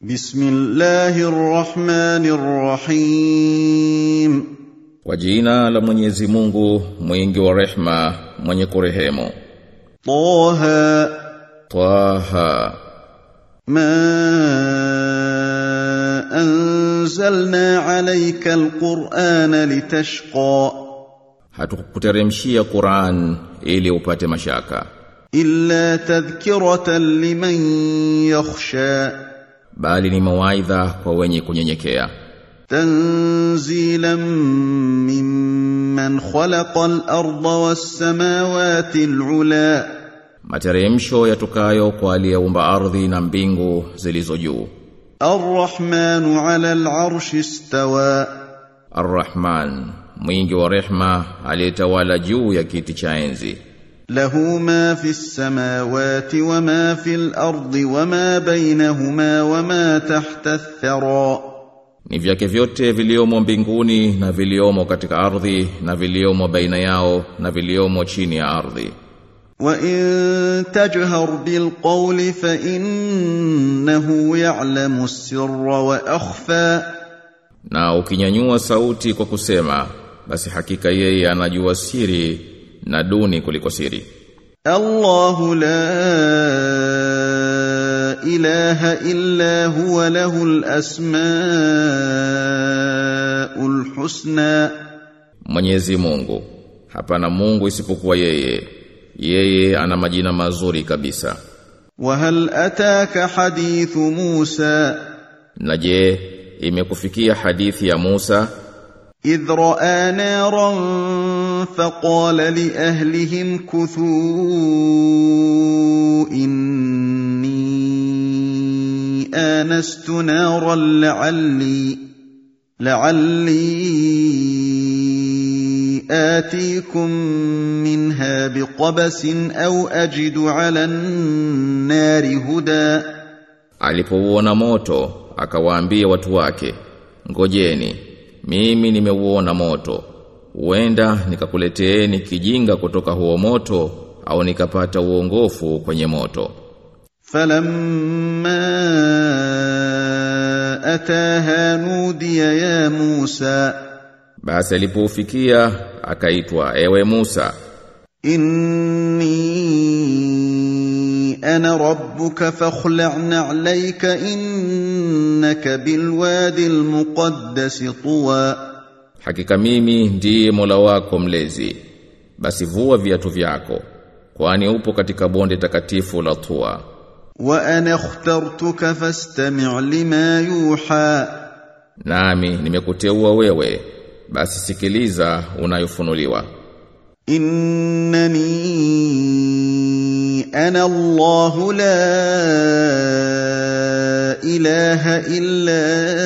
بسم الله الرحمن الرحيم Kwa jina la Mwenyezi Mungu, mwingi wa rehma, mwenye kurehemu. طه Taha, ما أنزلنا عليك القرآن لتشقى hatukuteremshia Qur'an ili upate mashaka, إلا تذكرة لمن يخشى bali ni mawaidha kwa wenye kunyenyekea. تنزيلا ممن خلق الأرض والسماوات العلى Materemsho yatokayo kwa aliyeumba ardhi na mbingu zilizo juu. الرحمن على العرش استوى Ar-Rahman, mwingi wa rehma, aliyetawala juu ya kiti cha enzi. له ما في السماوات وما في الأرض وما بينهما وما تحت الثرى Ni vyake vyote viliomo mbinguni na viliomo katika ardhi na viliomo baina yao na viliomo chini ya ardhi. وإن تجهر بالقول فإنه يعلم السر وأخفى Na ukinyanyua sauti kwa kusema, basi hakika yeye anajua siri na duni kuliko siri. الله لا إله إلا هو له الأسماء الحسنى Mwenyezi Mungu, hapana Mungu isipokuwa yeye. Yeye ana majina mazuri kabisa. وهل أتاك حديث موسى Na je, imekufikia hadithi ya Musa إذ رأى نارا فقال لأهلهم كثوا إني آنست نارا لعلي لعلي آتيكم منها بقبس أو أجد على النار هدى Alipouona moto, akawaambia watu wake, ngojeni, mimi nimeuona moto. Huenda nikakuleteeni kijinga kutoka huo moto au nikapata uongofu kwenye moto. فلما أتاها نودي يا موسى Basi alipoufikia akaitwa ewe Musa, إني أنا ربك فاخلع نعليك إنك بالوادي المقدس طوى hakika mimi ndiye Mola wako mlezi. Basi vua viatu vyako, kwani upo katika bonde takatifu la Tua. وأنا اخترتك فاستمع لما يوحى Nami nimekuteua wewe, basi sikiliza unayofunuliwa. إنني أنا الله لا إله إلا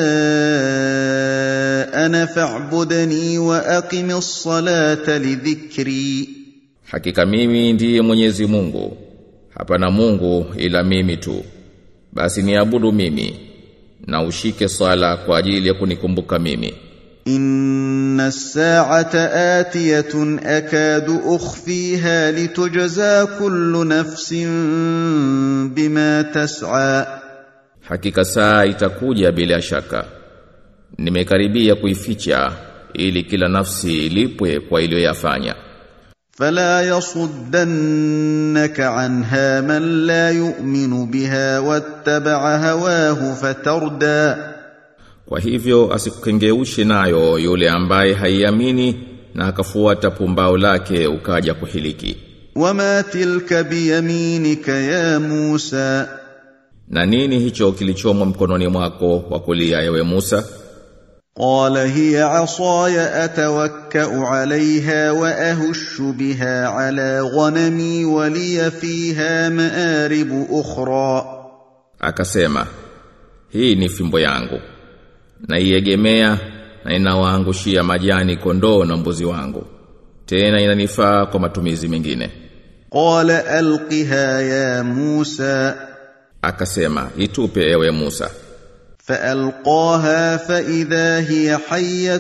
أنا فاعبدني وأقم الصلاة لذكري Hakika mimi ndiye Mwenyezi Mungu. Hapana Mungu ila mimi tu. Basi niabudu mimi na ushike sala kwa ajili ya kunikumbuka mimi. إن الساعة آتية أكاد أخفيها لتجزى كل نفس بما تسعى Hakika saa itakuja bila shaka. Nimekaribia kuificha ili kila nafsi ilipwe kwa iliyoyafanya. فلا يصدنك عنها من لا يؤمن بها واتبع هواه فتردى Kwa hivyo asikukengeushe nayo yule ambaye haiamini na akafuata pumbao lake ukaja kuhiliki. وما تلك بيمينك يا موسى Na nini hicho kilichomo mkononi mwako wa kulia ewe Musa? قال هي عصاي اتوكا عليها واهش بها على غنمي ولي فيها مارب اخرى Akasema, hii ni fimbo yangu. Naiegemea na inawaangushia majani kondoo na mbuzi wangu. Tena inanifaa kwa matumizi mengine. قال القها يا موسى Akasema, itupe ewe Musa. فالقاها فاذا هي حيه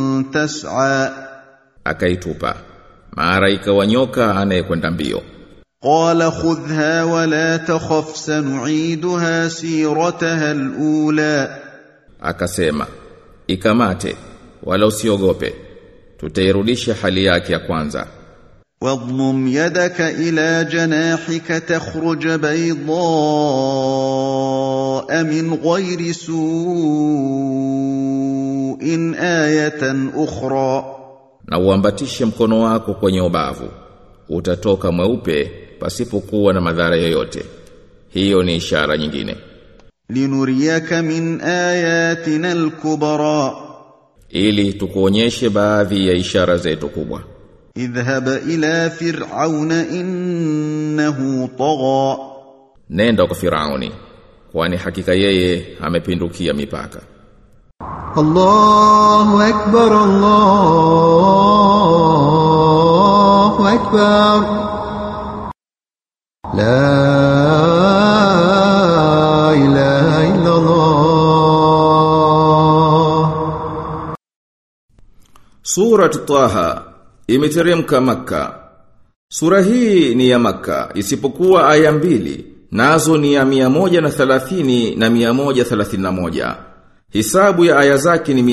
تسعى Akaitupa. Mara ikawa nyoka anayekwenda mbio. قال خذها ولا تخف سنعيدها سيرتها الاولى akasema ikamate wala usiogope tutairudisha hali yake ya kwanza واضمم يدك الى جناحك تخرج بيضاء من غير سوء ايه اخرى na uambatishe mkono wako kwenye ubavu utatoka mweupe pasipokuwa na madhara yoyote hiyo ni ishara nyingine لنريك من اياتنا الكبرى ili tukuonyeshe baadhi ya ishara zetu kubwa اذهب الى فرعون انه طغى nenda kwa Firauni kwani hakika yeye amepindukia mipaka الله أكبر الله أكبر لا إله إلا الله Surat Taha imeteremka Makka. Sura hii ni ya Makka isipokuwa aya mbili nazo ni ya 130 na 131. Hisabu ya aya zake ni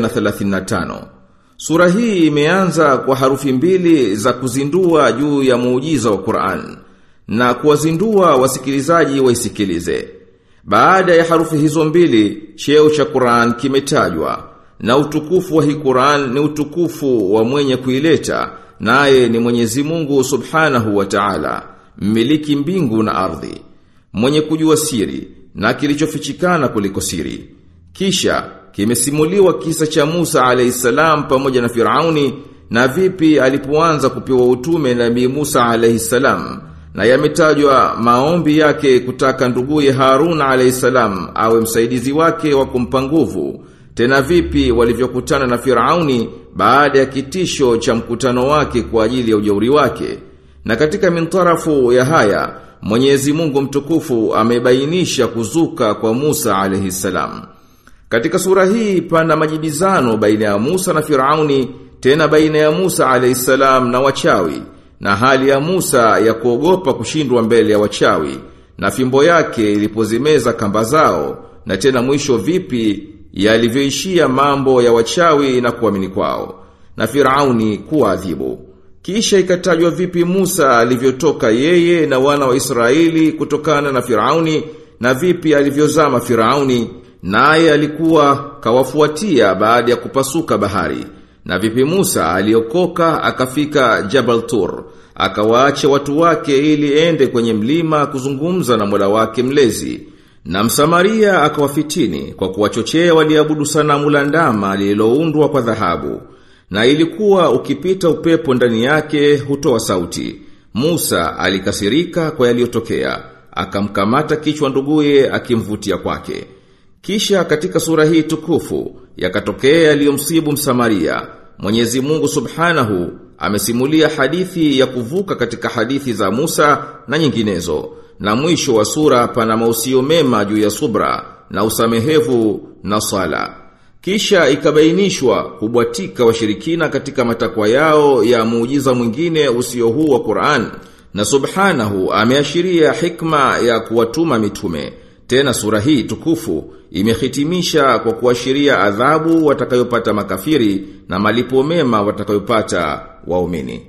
135. Sura hii imeanza kwa harufi mbili za kuzindua juu ya muujiza wa Qur'an na kuwazindua wasikilizaji waisikilize. Baada ya harufi hizo mbili, cheo cha Qur'an kimetajwa na utukufu wa hii Qur'an ni utukufu wa mwenye kuileta naye ni Mwenyezi Mungu Subhanahu wa Ta'ala, mmiliki mbingu na ardhi, mwenye kujua siri na kilichofichikana kuliko siri. Kisha kimesimuliwa kisa cha Musa alayhisalam pamoja na Firauni na vipi alipoanza kupewa utume Nabii Musa alayhisalam na yametajwa maombi yake kutaka nduguye Harun alayhisalam awe msaidizi wake wa kumpa nguvu tena vipi walivyokutana na Firauni baada ya kitisho cha mkutano wake kwa ajili ya ujauri wake. Na katika mintarafu ya haya, Mwenyezi Mungu mtukufu amebainisha kuzuka kwa Musa alayhi salam. Katika sura hii pana majibizano baina ya Musa na Firauni, tena baina ya Musa alayhi salam na wachawi, na hali ya Musa ya kuogopa kushindwa mbele ya wachawi, na fimbo yake ilipozimeza kamba zao, na tena mwisho vipi yalivyoishia mambo ya wachawi na kuamini kwao na Firauni kuadhibu kisha ikatajwa vipi Musa alivyotoka yeye na wana wa Israeli kutokana na Firauni na vipi alivyozama Firauni naye alikuwa kawafuatia baada ya kupasuka bahari na vipi Musa aliokoka akafika Jabal Tur akawaacha watu wake ili ende kwenye mlima kuzungumza na Mola wake mlezi na Msamaria akawafitini kwa kuwachochea waliabudu sanamu la ndama lililoundwa kwa dhahabu. Na ilikuwa ukipita upepo ndani yake hutoa sauti. Musa alikasirika kwa yaliyotokea, akamkamata kichwa nduguye akimvutia kwake. Kisha katika sura hii tukufu yakatokea yaliyomsibu Msamaria. Mwenyezi Mungu Subhanahu amesimulia hadithi ya kuvuka katika hadithi za Musa na nyinginezo na mwisho wa sura pana mausio mema juu ya subra na usamehevu na sala. Kisha ikabainishwa kubwatika washirikina katika matakwa yao ya muujiza mwingine usio huu wa Qur'an. Na subhanahu ameashiria hikma ya kuwatuma mitume. Tena sura hii tukufu imehitimisha kwa kuashiria adhabu watakayopata makafiri na malipo mema watakayopata waumini.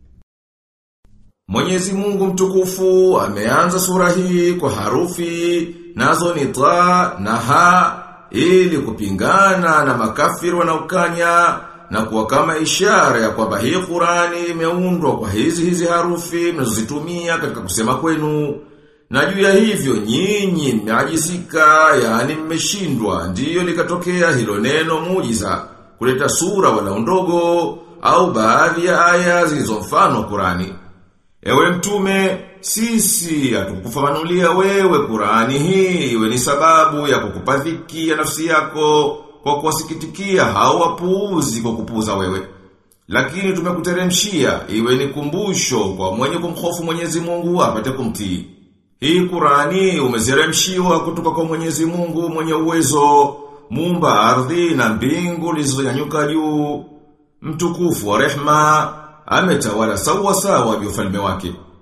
Mwenyezi Mungu mtukufu ameanza sura hii kwa harufi nazo ni ta na ha ili kupingana na makafiri wanaokanya na kuwa kama ishara ya kwamba hii Qurani imeundwa kwa hizi hizi harufi mnazozitumia katika kusema kwenu. Na juu ya hivyo nyinyi mmeajizika, yani mmeshindwa, ndiyo likatokea hilo neno muujiza kuleta sura wala ndogo au baadhi ya aya zilizo mfano wa Qurani. Ewe mtume, sisi hatukufafanulia wewe Qurani hii iwe ni sababu ya kukupa dhiki ya nafsi yako kwa kuwasikitikia hao wapuuzi kwa kupuuza wewe. Lakini tumekuteremshia iwe ni kumbusho kwa mwenye kumhofu Mwenyezi Mungu apate kumtii. Hii Qurani umezeremshiwa kutoka kwa Mwenyezi Mungu mwenye uwezo, muumba ardhi na mbingu zilizonyanyuka juu, mtukufu wa rehma ametawala sawa sawa ufalme wake.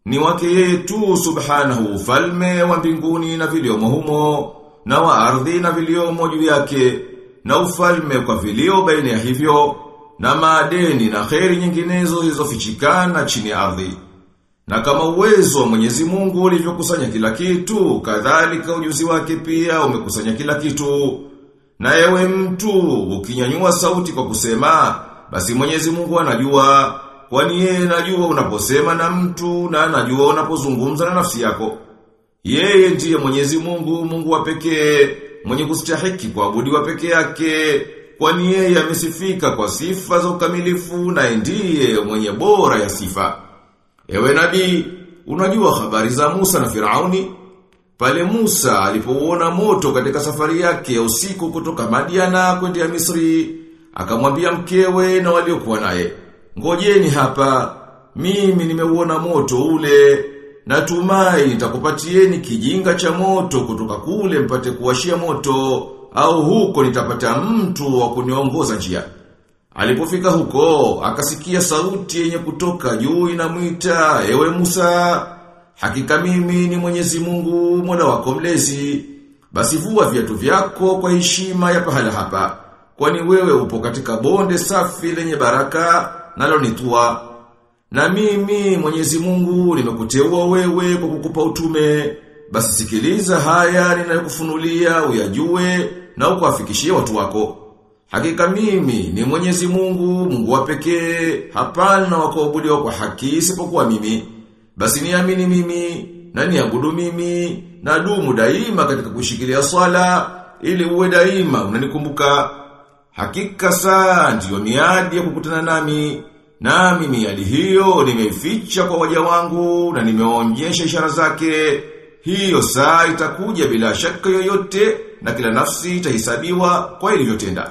Ni wake yeye tu subhanahu ufalme wa mbinguni na viliomo humo, na wa ardhi na viliomo juu yake, na ufalme kwa vilio baina ya hivyo, na maadeni na kheri nyinginezo zilizofichikana chini ya ardhi. Na kama uwezo wa Mwenyezi Mungu ulivyokusanya kila kitu, kadhalika ujuzi wake pia umekusanya kila kitu. Na ewe mtu, ukinyanyua sauti kwa kusema, basi Mwenyezi Mungu anajua, kwani yeye anajua unaposema na mtu na anajua unapozungumza na nafsi yako. Yeye ndiye Mwenyezi Mungu, Mungu wa pekee, mwenye kustahiki kuabudiwa pekee yake, kwani yeye amesifika kwa sifa za ukamilifu na ndiye mwenye bora ya sifa. Ewe nabii, unajua habari za Musa na Firauni? Pale Musa alipouona moto katika safari yake ya usiku kutoka Madiana kwenda Misri, akamwambia mkewe na waliokuwa naye, "Ngojeni hapa, mimi nimeuona moto ule, natumai nitakupatieni kijinga cha moto kutoka kule mpate kuwashia moto, au huko nitapata mtu wa kuniongoza njia." Alipofika huko, akasikia sauti yenye kutoka juu inamwita, "Ewe Musa, hakika mimi ni Mwenyezi Mungu, Mola wako mlezi. Basi vua viatu vyako kwa heshima ya pahala hapa, kwani wewe upo katika bonde safi lenye baraka nalo ni tua. Na mimi Mwenyezi Mungu nimekuteua wewe kwa kukupa utume. Basi sikiliza haya ninayokufunulia uyajue na ukawafikishie watu wako." Hakika mimi ni Mwenyezi Mungu, Mungu wa pekee, hapana wa kuabudiwa kwa haki isipokuwa mimi. Basi niamini mimi, na niabudu mimi, na dumu daima katika kushikilia swala, ili uwe daima unanikumbuka. Hakika saa ndiyo miadi ya kukutana nami, nami miadi hiyo nimeificha kwa waja wangu na nimeonyesha ishara zake. Hiyo saa itakuja bila shaka yoyote na kila nafsi itahisabiwa kwa ilivyotenda.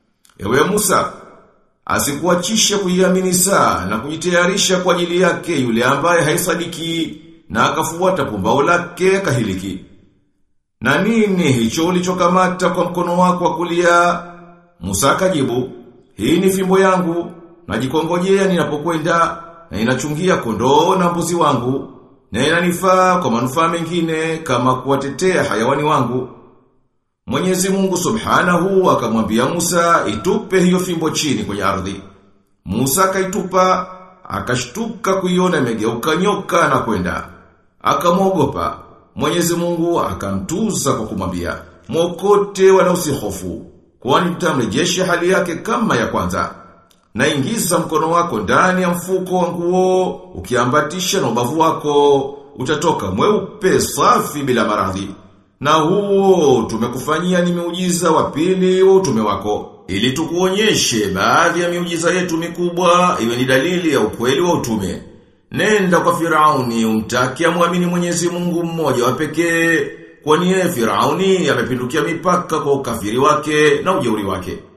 Ewe Musa, asikuachisha kuiamini saa na kujitayarisha kwa ajili yake yule ambaye haisadiki na akafuata pumbao lake kahiliki. Na nini hicho ulichokamata kwa mkono wako wa kulia? Musa akajibu, hii ni fimbo yangu, najikongojea ninapokwenda na inachungia kondoo na mbuzi wangu, na inanifaa kwa manufaa mengine kama kuwatetea hayawani wangu. Mwenyezi Mungu Subhanahu akamwambia Musa itupe hiyo fimbo chini kwenye ardhi. Musa akaitupa, akashtuka kuiona imegeuka nyoka na kwenda. Akamwogopa. Mwenyezi Mungu akamtuza kwa kumwambia, "Mwokote wala usihofu, kwani tutamrejesha hali yake kama ya kwanza." Na ingiza mkono wako ndani ya mfuko wa nguo, ukiambatisha na ubavu wako, utatoka mweupe safi bila maradhi. Na huo tumekufanyia ni miujiza wa pili wa utume wako. Ili tukuonyeshe baadhi ya miujiza yetu mikubwa iwe ni dalili ya ukweli wa utume. Nenda kwa Firauni umtaki amwamini Mwenyezi Mungu mmoja wa pekee, kwani yeye Firauni amepindukia mipaka kwa ukafiri wake na ujeuri wake.